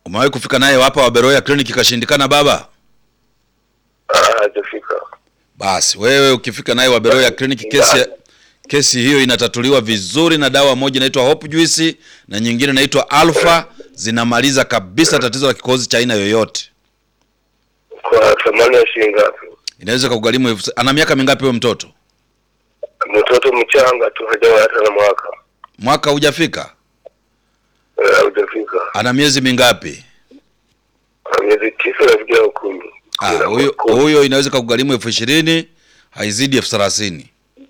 Umewahi kufika naye hapa Waberoya kliniki ikashindikana baba? Ah, hajafika. Basi wewe ukifika naye Waberoya kliniki, kesi kesi hiyo inatatuliwa vizuri na dawa moja inaitwa Hope Juice na nyingine inaitwa Alpha, zinamaliza kabisa tatizo la kikohozi cha aina yoyote. Kwa thamani ya shilingi ngapi? Inaweza kugharimu elfu. Ana miaka mingapi huyo mtoto? Mtoto mchanga tu, hajawa hata na mwaka Mwaka hujafika? Eh, haujafika. Ana miezi mingapi? Ah, miezi tisa nafikia au kumi. Ah, Kumi na huyo kumi. huyo inaweza kugharimu elfu ishirini haizidi elfu thelathini.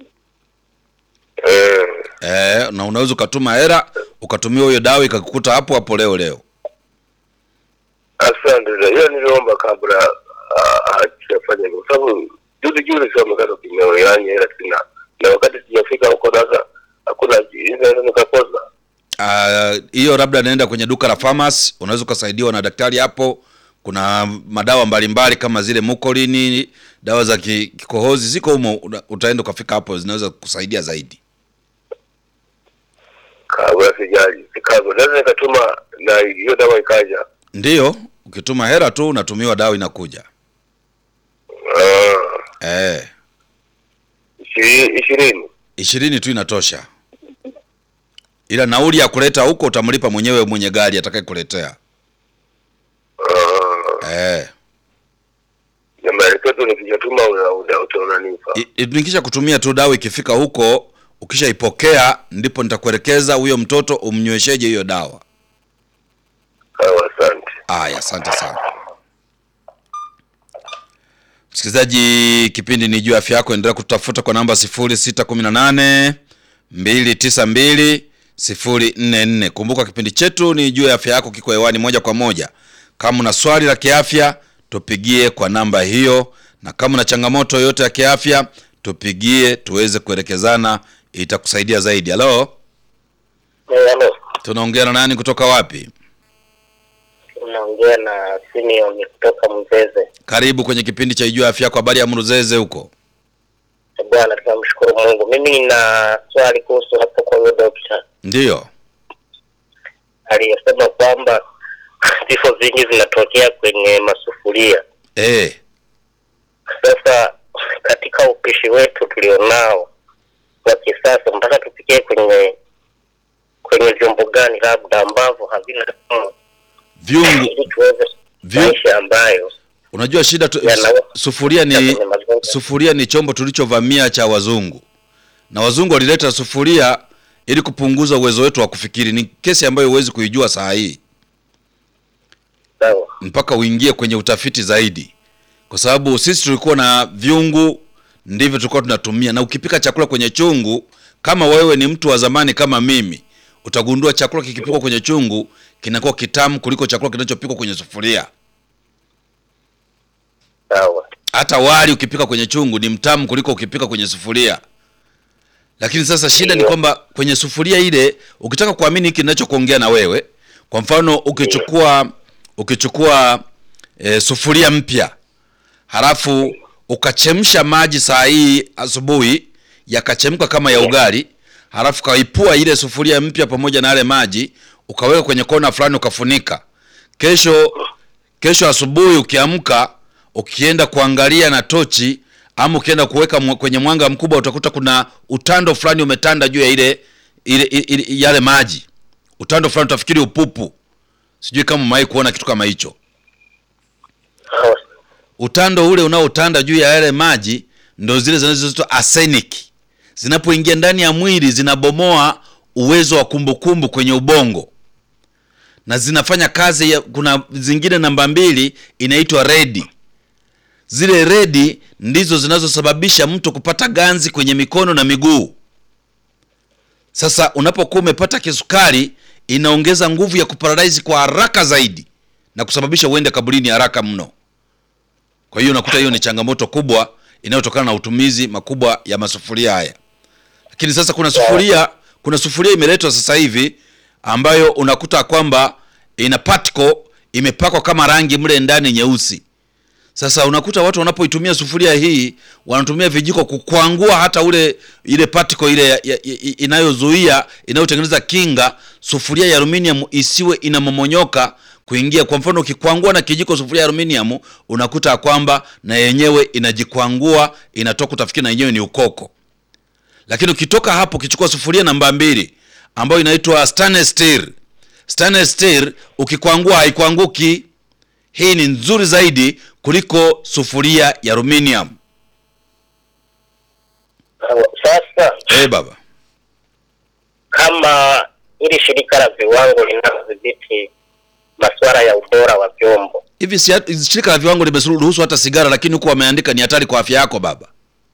Eh, Eh, na unaweza ukatuma hela ukatumia hiyo dawa ikakukuta hapo hapo leo leo. asante. Hiyo niliomba kabla ah, hajafanya hivyo, kwa sababu juzi juzi sio amekata kimeo, yani hela sina, na wakati sijafika huko sasa hakuna inaweza nikakosa. Ah, hiyo labda naenda kwenye duka la pharmacy, unaweza ukasaidiwa na daktari hapo. Kuna madawa mbalimbali kama zile mukolini, dawa za ki- kikohozi ziko humo, una- utaenda ukafika hapo, zinaweza kusaidia zaidi. Kabla sijali kabla, naweza nikatuma na hiyo dawa ikaja. Ndiyo, ukituma hela tu unatumiwa dawa inakuja. Ah, Eh, ishi- ishirini. ishirini tu inatosha, ila nauli ya kuleta huko utamlipa mwenyewe mwenye gari atakayekuletea. Ah, Eh, na maelekezo nikijatuma una- una- uta- unanipa. I- i- nikisha kutumia tu dawa, ikifika huko ukishaipokea, ndipo nitakuelekeza huyo mtoto umnywesheje hiyo dawa. Sawa, asante. Aya, asante sana msikilizaji, kipindi ni juu ya afya yako. Endelea kutafuta kwa namba 0618 292 044. Kumbuka kipindi chetu ni juu ya afya yako, kiko hewani moja kwa moja. Kama una swali la kiafya, tupigie kwa namba hiyo, na kama una changamoto yoyote ya kiafya, tupigie tuweze kuelekezana, itakusaidia zaidi. Halo, Eh, Halo, tunaongea na nani kutoka wapi? unaongea na Simeon kutoka Mzeze. Karibu kwenye kipindi cha Ijua Afya Yako. Habari ya Mruzeze huko? Bwana, tunamshukuru Mungu. Mimi nina swali kuhusu hapo kwa huyo dokta Ndiyo. aliyesema kwamba vifo vingi vinatokea kwenye masufuria. Eh, Sasa katika upishi wetu tulionao wa kisasa, mpaka tupikie kwenye kwenye vyombo gani labda ambavyo havina sumu, vyungu ili tuweze Vyu- maisha ambayo unajua shida tu, Yana- su- sufuria ni kwenye mazingira. sufuria ni chombo tulichovamia cha wazungu, na wazungu walileta sufuria ili kupunguza uwezo wetu wa kufikiri. Ni kesi ambayo huwezi kuijua saa hii sawa. mpaka uingie kwenye utafiti zaidi, kwa sababu sisi tulikuwa na vyungu, ndivyo tulikuwa tunatumia. Na ukipika chakula kwenye chungu, kama wewe ni mtu wa zamani kama mimi, utagundua chakula kikipikwa kwenye chungu kinakuwa kitamu kuliko chakula kinachopikwa kwenye sufuria. Sawa. hata wali ukipika kwenye chungu ni mtamu kuliko ukipika kwenye sufuria. Lakini sasa shida ni Ndiyo. kwamba kwenye sufuria ile, ukitaka kuamini hiki ninachokuongea na wewe, kwa mfano ukichukua ukichukua e, sufuria mpya halafu ukachemsha maji saa hii asubuhi yakachemka kama ya ugali, halafu kaipua ile sufuria mpya pamoja na yale maji ukaweka kwenye kona fulani ukafunika. Kesho kesho asubuhi ukiamka, ukienda kuangalia na tochi ama ukienda kuweka mwa- kwenye mwanga mkubwa, utakuta kuna utando fulani umetanda juu ya ile, ile, ile yale maji. Utando fulani utafikiri upupu. Sijui kama umewahi kuona kitu kama hicho. Sawa. Utando ule unaotanda juu ya yale maji ndo zile zinazoitwa arsenic. Zinapoingia ndani ya mwili zinabomoa uwezo wa kumbukumbu kwenye ubongo na zinafanya kazi ya, kuna zingine namba mbili inaitwa redi. Zile redi ndizo zinazosababisha mtu kupata ganzi kwenye mikono na miguu. Sasa unapokuwa umepata kisukari, inaongeza nguvu ya kuparalyze kwa haraka zaidi na kusababisha uende kaburini haraka mno. Kwa hiyo unakuta hiyo ni changamoto kubwa inayotokana na utumizi makubwa ya masufuria haya. Lakini sasa kuna sufuria, kuna sufuria imeletwa sasa hivi ambayo unakuta kwamba ina particle imepakwa kama rangi mle ndani nyeusi. Sasa unakuta watu wanapoitumia sufuria hii wanatumia vijiko kukwangua hata ule ile particle ile ya, ya, ya, inayozuia inayotengeneza kinga sufuria ya aluminium isiwe inamomonyoka kuingia. Kwa mfano, ukikwangua na kijiko sufuria ya aluminium, unakuta ya kwamba na yenyewe inajikwangua, inatoka, utafikiri na yenyewe ni ukoko. Lakini ukitoka hapo, ukichukua sufuria namba mbili ambayo inaitwa stainless steel, stainless steel ukikwangua haikwanguki. Hii ni nzuri zaidi kuliko sufuria ya aluminium. Sasa Eh, baba kama hili shirika la viwango linalodhibiti masuala ya ubora wa vyombo hivi si, shirika la viwango limeruhusu hata sigara, lakini huku wameandika ni hatari kwa afya yako baba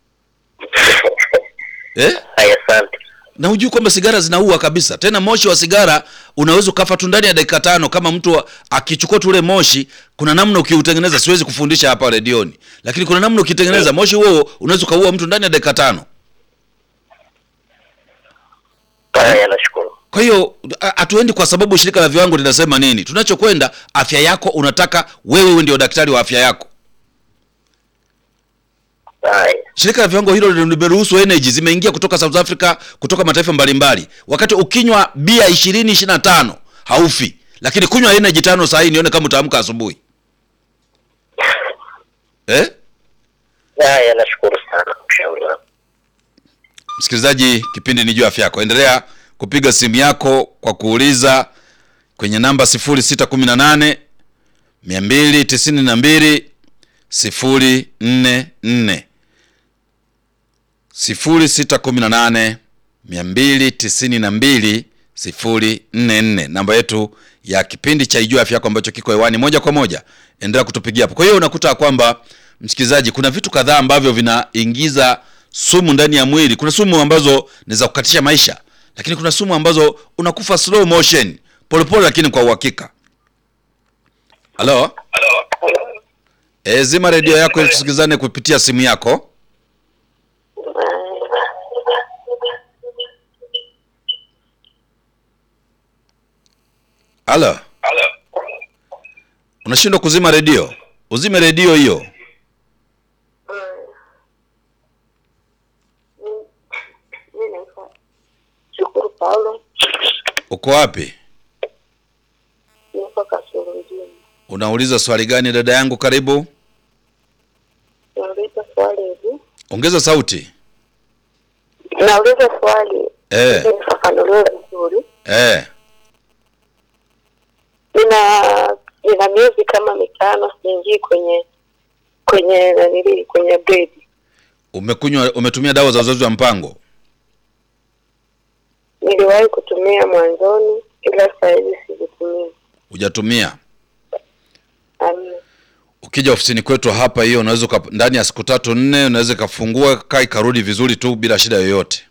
eh? haya, asante. na hujui kwamba sigara zinaua kabisa. Tena moshi wa sigara unaweza ukafa tu ndani ya dakika tano kama mtu wa- akichukua tu ule moshi. Kuna namna ukiutengeneza, siwezi kufundisha hapa redioni, lakini kuna namna ukitengeneza moshi huo unaweza ukaua mtu ndani ya dakika tano. Haya, nashukuru. Kwa hiyo ha- hatuendi kwa sababu shirika la viwango linasema nini. Tunachokwenda afya yako, unataka wewe uwe ndio daktari wa afya yako. Haya, Shirika la viwango hilo limeruhusu energy zimeingia kutoka South Africa, kutoka mataifa mbalimbali. Wakati ukinywa bia 20 25 haufi, lakini kunywa energy tano saa hii nione kama utaamka asubuhi eh? haya, nashukuru sana ushauri wako. Msikilizaji, kipindi ni juu ya afya yako. Endelea kupiga simu yako kwa kuuliza kwenye namba 0618 292 044 0618 292 044, namba yetu ya kipindi cha Ijua Afya Yako ambacho kiko hewani moja kwa moja. Endelea kutupigia hapo. Kwa hiyo unakuta kwamba msikilizaji, kuna vitu kadhaa ambavyo vinaingiza sumu ndani ya mwili. Kuna sumu ambazo ni za kukatisha maisha, lakini kuna sumu ambazo unakufa slow motion, polepole, lakini kwa uhakika. Halo, e, zima redio yako ili tusikizane kupitia simu yako. Halo, unashindwa kuzima redio? Uzime redio hiyo. Mimi naitwa Shukuru Paulo, Uko wapi? niko Kasulu mjini. Unauliza swali gani dada yangu? Karibu, Nauliza swali hivi, ongeza sauti. nauliza swali Eh, ili nifafanuliwe vizuri. eh, Nina nina miezi kama mitano siingii kwenye kwenye nanili kwenye bedi. umekunywa umetumia dawa za uzazi wa mpango? Niliwahi kutumia mwanzoni, ila saa hizi sizitumii. Hujatumia? Amina. Ukija ofisini kwetu hapa, hiyo unaweza uka- ndani ya siku tatu nne, unaweza ikafungua kaa ikarudi vizuri tu bila shida yoyote.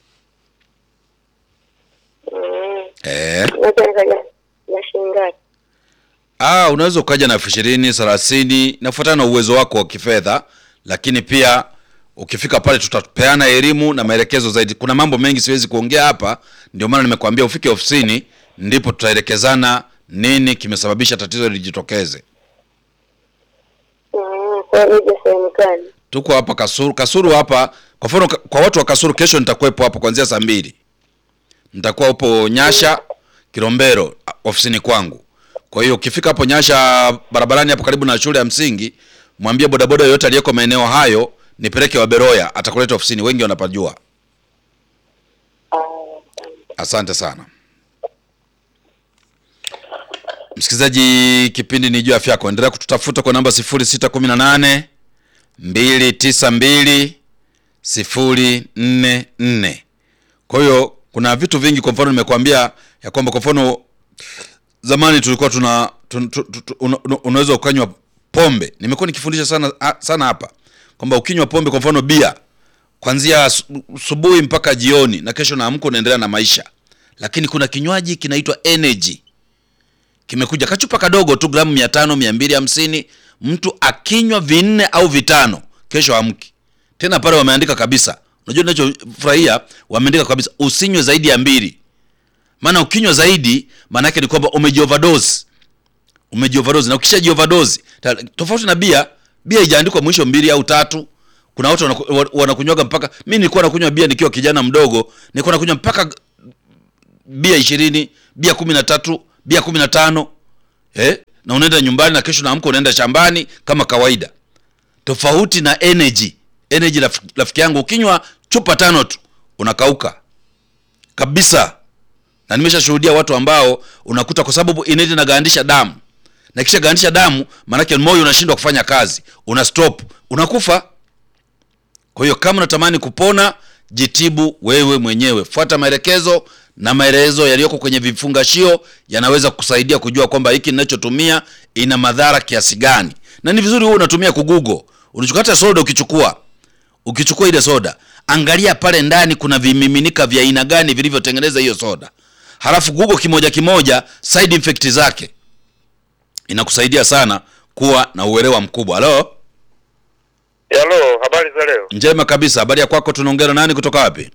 Mm. Eh, Naweza nikaja na shilingi ngapi? ah, unaweza ukaja na elfu ishirini thelathini, inafuatana na uwezo wako wa kifedha, lakini pia ukifika pale tutapeana elimu na maelekezo zaidi. Kuna mambo mengi siwezi kuongea hapa, ndio maana nimekuambia ufike ofisini, ndipo tutaelekezana nini kimesababisha tatizo lijitokeze. Mm, kwa hiyo nije sehemu gani? Tuko hapa Kasuru. Kasuru hapa kwa mfano, ka- kwa watu wa Kasuru, kesho nitakuwepo hapo kuanzia saa mbili. Nitakuwa upo Nyasha Kilombero a- ofisini kwangu. Kwa hiyo ukifika hapo Nyasha barabarani hapo karibu na shule ya msingi, mwambie bodaboda yoyote aliyeko maeneo hayo nipeleke Waberoya, atakuleta ofisini, wengi wanapajua. Ah, Asante sana msikilizaji, kipindi ni juu ya afya yako. Endelea kututafuta kwa namba 0618 292 044. Kwa hiyo kuna vitu vingi, kwa mfano nimekuambia ya kwamba kwa mfano zamani tulikuwa tuna tun, tu, tu, tu, una, una- unaweza ukanywa pombe. Nimekuwa nikifundisha sana a- sana hapa kwamba ukinywa pombe, kwa mfano bia, kuanzia asu- asubuhi mpaka jioni, na kesho naamka unaendelea na maisha. Lakini kuna kinywaji kinaitwa energy kimekuja kachupa kadogo tu gramu mia tano mia mbili hamsini mtu akinywa vinne au vitano kesho amki tena pale wameandika kabisa unajua ninachofurahia wameandika kabisa usinywe zaidi ya mbili maana ukinywa zaidi maana yake ni kwamba umejioverdose umejioverdose na ukisha jioverdose ta- tofauti na bia bia haijaandikwa mwisho mbili au tatu kuna watu wanaku- wa- wanakunywaga mpaka mi nilikuwa nakunywa bia nikiwa kijana mdogo nilikuwa nakunywa mpaka bia ishirini bia kumi na tatu bia kumi na tano eh? na unaenda nyumbani na kesho naamka unaenda shambani kama kawaida tofauti na energy energy raf- rafiki yangu ukinywa chupa tano tu unakauka kabisa na nimeshashuhudia watu ambao unakuta kwa sababu energy inagandisha damu na kisha gandisha damu maanake moyo unashindwa kufanya kazi una stop unakufa kwa hiyo kama unatamani kupona jitibu wewe mwenyewe fuata maelekezo na maelezo yaliyoko kwenye vifungashio yanaweza kusaidia kujua kwamba hiki ninachotumia ina madhara kiasi gani na ni vizuri huwe unatumia kugugo unachukua hata soda ukichukua ukichukua ile soda angalia pale ndani kuna vimiminika vya aina gani vilivyotengeneza hiyo soda halafu google kimoja kimoja side effect zake inakusaidia sana kuwa na uelewa mkubwa halo Halo, habari za leo? njema kabisa habari ya kwako tunaongea na nani kutoka wapi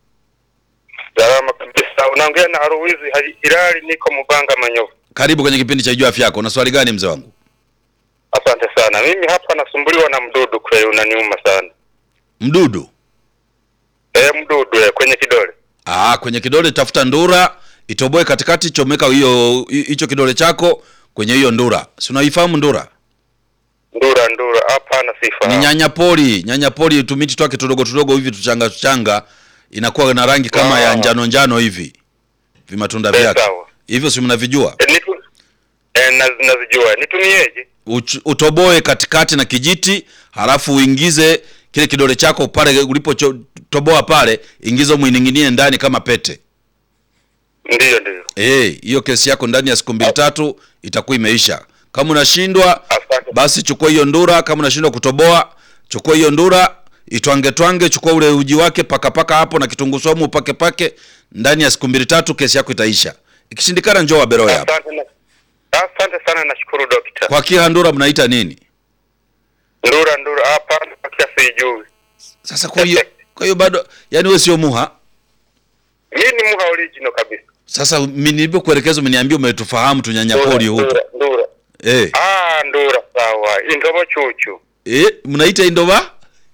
Salama kabisa. Unaongea na Haruwizi Haji- Hilali, niko Mubanga Manyovu. karibu kwenye kipindi cha juu afya yako una swali gani mzee wangu Asante sana. Mimi hapa nasumbuliwa na mdudu kweli, unaniuma sana. mdudu Eh, mdudu eh, kwenye kidole. Aa, kwenye kidole tafuta ndura itoboe katikati chomeka hiyo hicho kidole chako kwenye hiyo ndura si unaifahamu ndura Ndura ndura, hapana ni sifa. nyanya pori nyanya pori tumiti twake tudogo tudogo hivi tuchanga tuchanga inakuwa na rangi kama ya Ah. njano njano hivi vimatunda Eh, vyake sawa. hivyo si mnavijua Eh, nitu eh, naz, nazijua. Nitumieje? Uch- utoboe katikati na kijiti halafu uingize kile kidole chako pale ulipotoboa pale ingiza mwining'inie ndani kama pete Ndiyo ndiyo. Eh, hiyo kesi yako ndani ya siku mbili tatu itakuwa imeisha kama unashindwa Asante. basi chukua hiyo ndura kama unashindwa kutoboa chukua hiyo ndura itwange twange chukua ule uji wake paka paka hapo na kitunguu saumu pake pake ndani ya siku mbili tatu kesi yako itaisha ikishindikana njoo waberoya hapa Asante na Asante sana nashukuru dokta. kwa kia ndura mnaita nini Ndura ndura, hapana kia sijui. sasa kwa hiyo kwa hiyo bado yani wewe sio muha Mimi ni muha original kabisa. sasa mimi nilipokuelekeza umeniambia umetufahamu tunyanyapori huko Ndura, ndura. eh Ah, ndura sawa. Intobo chuchu. eh mnaita indova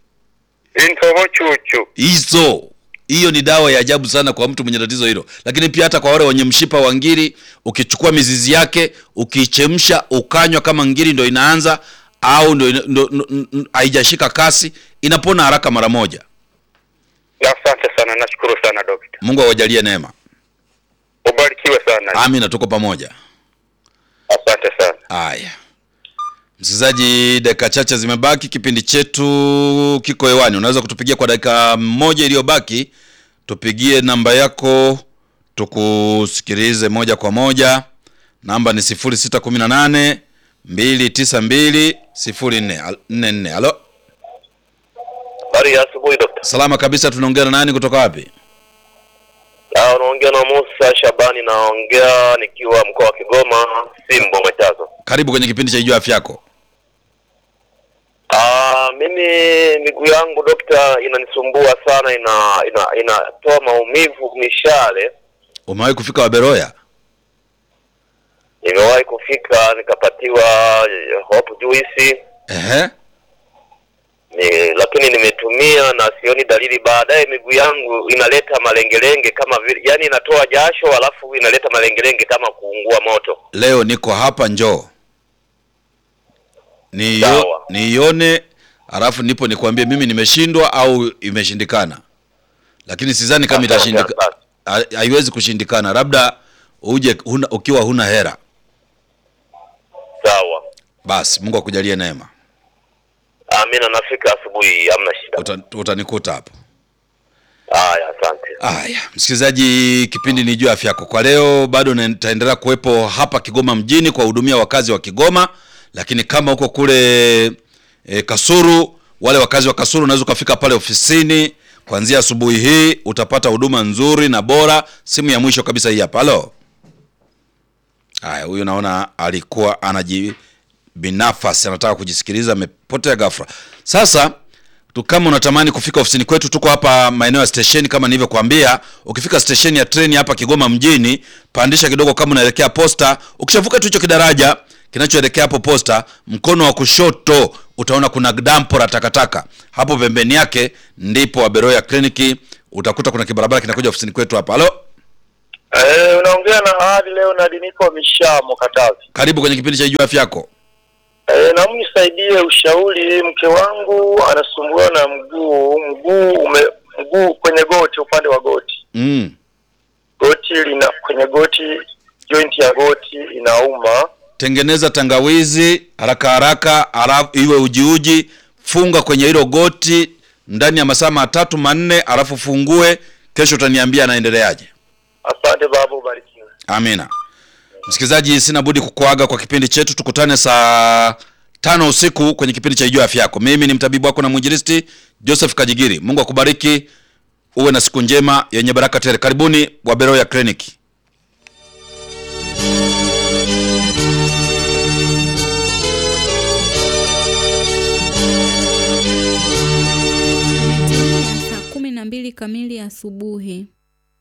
Intobo chuchu. hizo hiyo ni dawa ya ajabu sana kwa mtu mwenye tatizo hilo lakini pia hata kwa wale wenye mshipa wa ngiri ukichukua mizizi yake ukiichemsha ukanywa kama ngiri ndo inaanza au ndo, ndo, ndo, ndo haijashika kasi inapona haraka mara moja Asante sana, nashukuru sana dokta. mungu awajalie neema Ubarikiwe sana. amina tuko pamoja Asante sana. haya msikilizaji dakika chache zimebaki kipindi chetu kiko hewani unaweza kutupigia kwa dakika moja iliyobaki tupigie namba yako tukusikilize moja kwa moja namba ni 0618 292 0444 halo Habari ya asubuhi dokta. salama kabisa tunaongea na nani kutoka wapi Ah, unaongea na Musa Shabani, naongea nikiwa mkoa wa Kigoma, Simbo Machazo. karibu kwenye kipindi cha ijua afya yako Ah, mimi miguu yangu dokta inanisumbua sana, ina ina inatoa maumivu mishale. umewahi kufika waberoya Nimewahi kufika nikapatiwa eh, hope juice ehe ni, lakini nimetumia na sioni dalili. Baadaye miguu yangu inaleta malengelenge kama vile, yani inatoa jasho alafu inaleta malengelenge kama kuungua moto. leo niko hapa njoo Niyo- Sawa. niione alafu nipo nikwambie mimi nimeshindwa au imeshindikana lakini sidhani kama Asante, itashindika asante. ha- haiwezi kushindikana labda uje huna, ukiwa huna hera Sawa, basi mungu akujalie neema amina. Nafika asubuhi, hamna shida. Uta- utanikuta hapo Haya, asante. Haya, msikilizaji, kipindi ni juu afya yako. Kwa leo bado nitaendelea kuwepo hapa Kigoma mjini kuwahudumia wakazi wa Kigoma, lakini kama huko kule e, Kasuru, wale wakazi wa Kasuru unaweza ukafika pale ofisini kuanzia asubuhi hii, utapata huduma nzuri na bora. Simu ya mwisho kabisa hii hapa. Halo. Haya, huyu naona alikuwa anaji binafasi anataka kujisikiliza, amepotea ghafla. Sasa tu kama unatamani kufika ofisini kwetu, tuko hapa maeneo ya stesheni kama nilivyokuambia. Ukifika stesheni ya treni hapa Kigoma mjini, pandisha kidogo kama unaelekea posta. Ukishavuka tu hicho kidaraja kinachoelekea hapo posta, mkono wa kushoto utaona kuna dampo la takataka. Hapo pembeni yake ndipo Waberoya kliniki, utakuta kuna kibarabara kinakuja ofisini kwetu hapa. Halo, Eh, unaongea na hadi leo na niko Mishamo Katavi. Karibu kwenye kipindi cha Ijua Afya Yako. Eh, na mnisaidie ushauri, mke wangu anasumbuliwa na mguu, mguu ume mguu kwenye goti, upande wa goti. Mm. Goti lina kwenye goti, joint ya goti inauma. Tengeneza tangawizi haraka haraka, alafu iwe ujiuji, funga kwenye hilo goti ndani ya masaa matatu manne, alafu fungue. Kesho utaniambia anaendeleaje. Asante baba, ubarikiwe. Amina. Msikilizaji, sina budi kukuaga kwa kipindi chetu. Tukutane saa tano usiku kwenye kipindi cha Ijua Afya Yako. Mimi ni mtabibu wako na mwinjilisti Joseph Kajigiri. Mungu akubariki, uwe na siku njema yenye baraka tele. Karibuni Waberoya Kliniki. saa kumi na mbili kamili asubuhi.